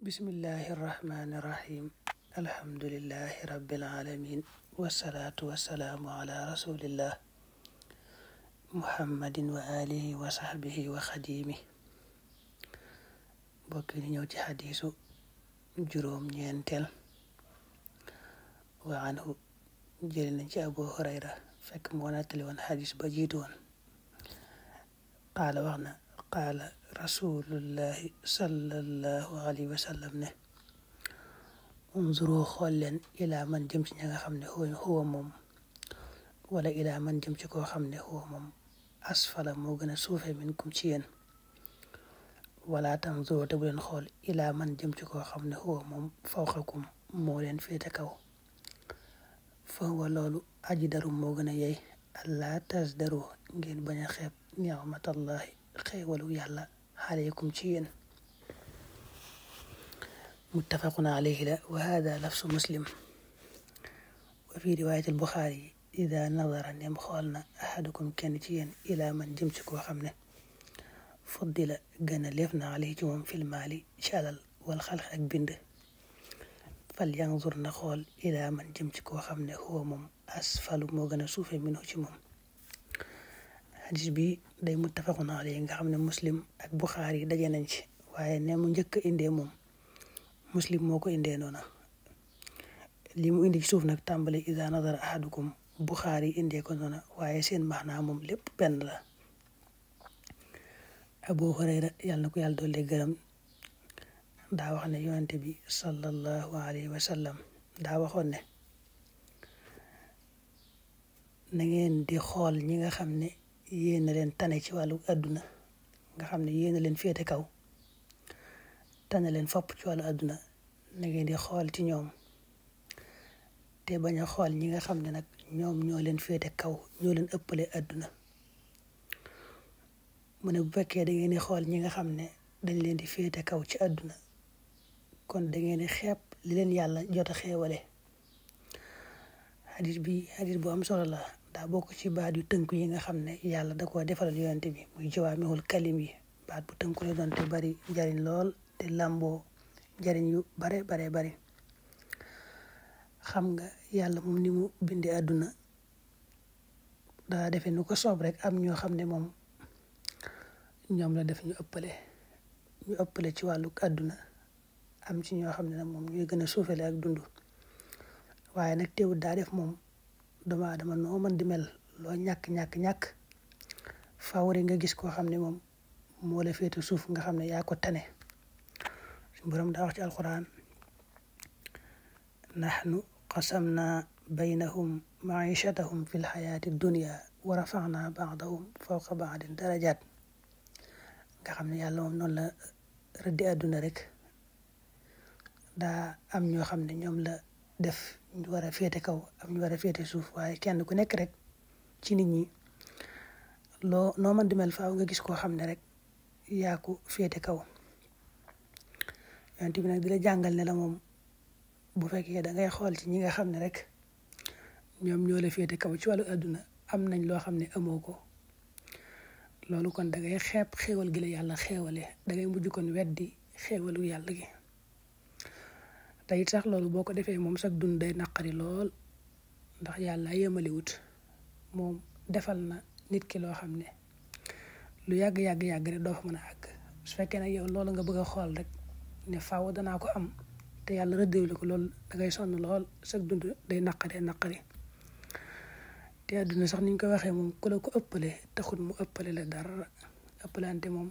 bismillahi irrahmani irrahim alhamdulilahi rabbil alamin wasalaatu wasalaamu ala rasulillah muhammadin wa alihi wa sahbihi wa xadimi mbokk yi ñëw ci xadiisu juróom ñeenteel wa anhu jëli nañ ci abu hurayra fekk moo nettali woon xadiis ba jiitu woon qaala wax na qaala rasulullahi sallallahu alayhi wa sallam ne unzuru xool leen ilaa man jëm ci ña nga xam ne huwa moom wala ilaa man jëm ci koo xam ne huwa moom asfala moo gën a suufe minkum ci yéen wala tanzuru te bu leen xool ilaa man jëm ci koo xam ne huwa moom fawqakum moo leen féete kaw fa huwa loolu aji daru moo gën a yey allah tasdaru ngeen bañ a xeeb ni'matallahi xéewalu yàlla aleykum ci yéen muttafaqun alayhi la wa hada lafsu muslim wa fi riwayat al buxaari ida nadara nem xool na ahadukum kenn ci yéen ila man jëm ci koo xam ne fuddila gën a leef na alayhi ci moom fil maali ci alal wal xalq ak bind fal yanzur na xool ila man jëm ci koo xam ne huwa moom asfalu moo gën a suufe minhu ci moom xadis bi day muttafaqun alayhi nga xam ne muslim ak buxaari yi daje nañ ci waaye ne mu njëkk a indee moom muslim moo ko indee noona li mu indi ci suuf nag tàmbale ida nadara ahadukum buxaari yi indee ko noona waaye seen maanaa moom lépp benn la abu hurayra yàlla na ko yàlla doole gërëm daa wax ne yonente bi sallallahu alayhi wa sallam daa waxoon ne na ngeen di xool ñi nga xam ne yéen a leen tane ci wàllu àdduna nga xam ne yéen a leen féete kaw tane leen fopp ci wàllu àdduna na ngeen di xool ci ñoom te bañ a xool ñi nga xam ne nag ñoom ñoo leen féete kaw ñoo leen ëppale àdduna mu ne bu fekkee da ngeen di xool ñi nga xam ne dañ leen di féete kaw ci àdduna kon da ngeen di xeeb li leen yàlla jot a xeewale xadis bi xadis bu am solo la daa bokk ci baat yu tënku yi nga xam ne yàlla da koo defalal yonente bi muy jawaamihul kalim yi baat bu tënku la doon te bari njariñ lool te làmboo njariñ yu bare bare bari xam nga yàlla moom ni mu bindee àdduna daa defe nu ko soob rek am ñoo xam ne moom ñoom la def ñu ëppale ñu ëppale ci wàllu àdduna am ci ñoo xam ne nag moom ñooy gën a suufale ak dund waaye nag teewul daa def moom dama dama noo mën di mel loo ñàkk ñàkk ñàkk fawri nga gis koo xam ne moom moo la féete suuf nga xam ne yaa ko tane suñu borom daa wax ci alquran nahnu qasamna baynahum maichatahum fi lxayaati dunia wa rafana baadahum fawqa baadin darajat nga xam ne yàlla moom noonu la rëddi àdduna rek daa am ñoo xam ne ñoom la def ñu war a féete kaw am ñu war a féete suuf waaye kenn ku nekk rek ci nit ñi loo noo mën di mel faaw nga gis koo xam ne rek yaa ko féete kaw yonent bi nag di la jàngal ne la moom bu fekkee da ngay xool ci ñi nga xam ne rek ñoom ñoo la féete kaw ci wàllu àdduna am nañ loo xam ne amoo ko loolu kon da ngay xeeb xéewal gi la yàlla xéewale da ngay mujj kon weddi xéewalu yàlla gi te it sax loolu boo ko defee moom sax dund day naqari lool ndax yàlla yemaliwut moom defal na nit ki loo xam ne lu yàgg yàgg yàgg rek doo fa mën a àgg su fekkee nag yow loolu nga bëgg a xool rek ne faaw danaa ko am te yàlla rëddewul ko loolu da ngay sonn lool sax dund day naqari naqari te àdduna sax niñ ko waxee moom ku la ko ëppale taxul mu ëppale la dara ëppalante moom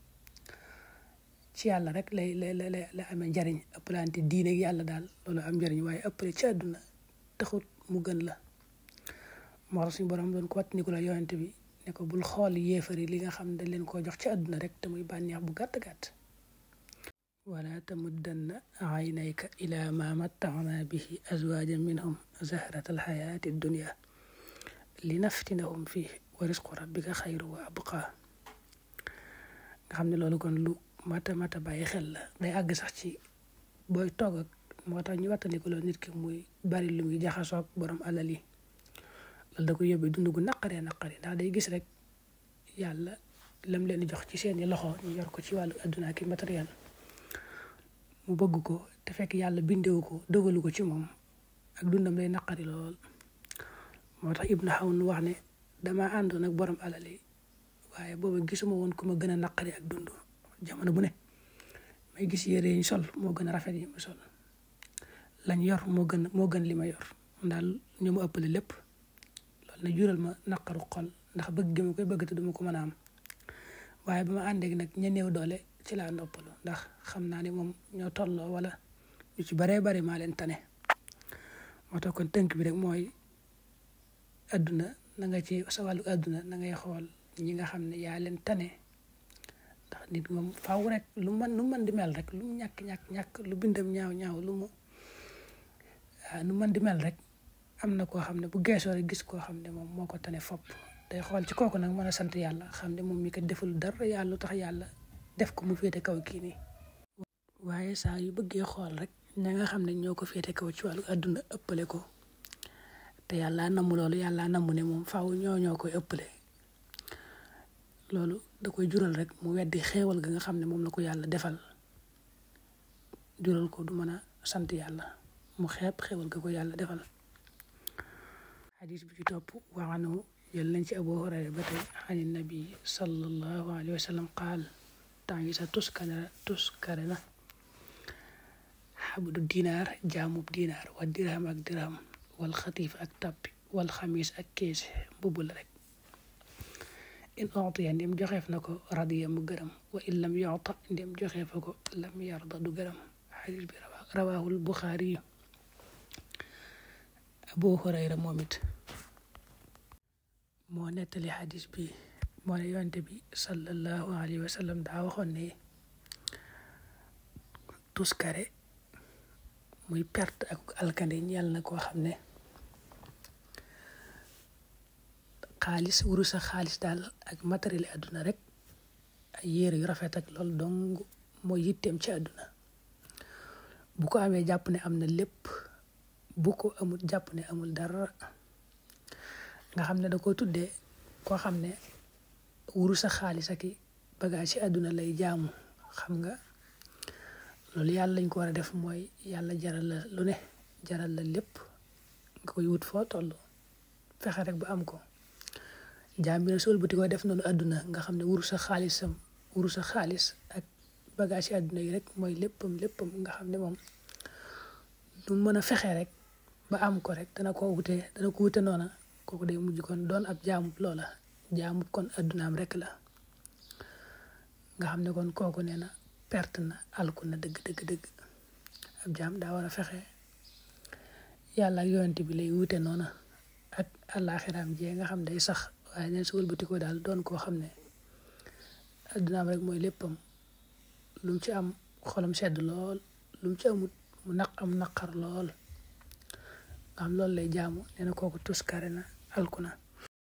ci yàlla rek lay lay lay la amee njariñ ëppalante diine ak yàlla daal loolu am njariñ waaye ëppale ci àdduna taxut mu gën la moo tax suñu borom doon ko wat ni ko la yonente bi ne ko bul xool yéefari li nga xam ne dañ leen koo jox ci àdduna rek te muy bànneex bu gàtt gàtt wala tamuddanna aynayka ila ma matta'na bihi azwajan minhum zahrata alxayaati dunia li naftinahum fii wa risqu rabbika xayru wa abqa nga xam ne loolu kon lu mata mata bàyyi xel la day àgg sax ci booy toog ak moo tax ñu wattandiku loolu nit ki muy bari lu muy jaxasoog borom alal yi loolu da ko yóbbee dund gu naqaree naqari ndax day gis rek yàlla lam leen di jox ci seeni loxo ñu yor ko ci wàllu adduna ki matériel mu bëgg ko te fekk yàlla bindewu ko dogalu ko ci moom ak dundam lay naqari lool moo tax ibnu xawn wax ne dama àndoon ak borom alal yi waaye booba gisuma woon ku ma gën a naqari ak dund jamono bu ne may gis yére yi ñu sol moo gën a rafet yi mu sol lañ yor moo gën moo gën li ma yor daal ñu ma ëppale lépp loolu na jural ma naqaru xol ndax bëgg gi ma koy bëgg te duma ko mën a am waaye ba ma àndeeg nag ña néew doole ci laa noppalu ndax xam naa ne moom ñoo tolloo wala ñu ci baree bari maa leen tane moo tax kon tënk bi rek mooy adduna na nga ci sa wàllu adduna na ngay xool ñi nga xam ne yaa leen tane ndax nit moom faaw rek lu man lu mën di mel rek lu mu ñàkk ñàkk ñàkk lu bindam ñaaw ñaaw lu mu nu mën di mel rek am na koo xam ne bu geesoo rek gis koo xam ne moom moo ko tane fopp day xool ci kooku nag mën a sant yàlla xam ne moom mi ko deful dara yàlla tax yàlla def ko mu féete kaw kii nii waaye saa yu bëggee xool rek ña nga xam ne ñoo ko féete kaw ci wàllu àdduna ëppale ko te yàlla namu loolu yàlla namu ne moom faaw ñoo ñoo koy ëppale loolu da koy jural rek mu weddi xéewal ga nga xam ne moom la ko yàlla defal jural ko du mën a sant yàlla mu xeeb xéewal ga ko yàlla defal xadis bi ci topp waxanu jël nañ ci abu hurayra ba tey xani nabi sallallahu alayhi wa sallam qaal temps yi sa tuskane tuskare na xabdu dinaar jaamub dinaar wa dirham ak dirham wal xatiif ak tappi wal xamis ak keese mbubb la rek in utiya ndem joxeef na ko radiya mu gërëm wa in lam yuta ndem joxeefa ko lam yarda du gërëm xadis bi rawaahul buxaari yu abu hurayra moom it moo nettali xadis bi moo ne yonte bi sallallahu alayhi wa sallam daa waxoon ne tuskare muy perte ak alkande ñeel na koo xam ne xaalis wuru sa xaalis daal ak matériel àdduna rek ay yére yu rafet ak loolu dong mooy yitteem ci àdduna bu ko amee jàpp ne am na lépp bu ko amul jàpp ne amul dara nga xam ne da ko tuddee koo xam ne wuru sa xaalis ak i bagage ci àdduna lay jaamu xam nga loolu yàlla lañ ko war a def mooy yàlla jaral la lu ne jaral la lépp nga koy wut foo toll fexe rek ba am ko jaam bi na sol buti ko def noonu àdduna nga xam ne wuru sa xaalisam wuru sa xaalis ak bagage ci àdduna yi rek mooy léppam léppam nga xam ne moom du mën a fexe rek ba am ko rek dana ko wute dana ko wute noona kooku day mujj kon doon ab jaamub loola jaamub kon addunaam rek la nga xam ne kon kooku nee na perte na alku na dëgg dëgg dëgg ab jaam daa war a fexe yàlla ak yonent bi lay wute noona ak àllaaxiraam jee nga xam day sax waaye neen su wëlbati ko daal doon koo xam ne addunaam rek mooy léppam lu mu ci am xolam sedd lool lu mu ci amut mu naq am naqar lool nga xam loolu lay jaamu nee na kooku tuskare na alku na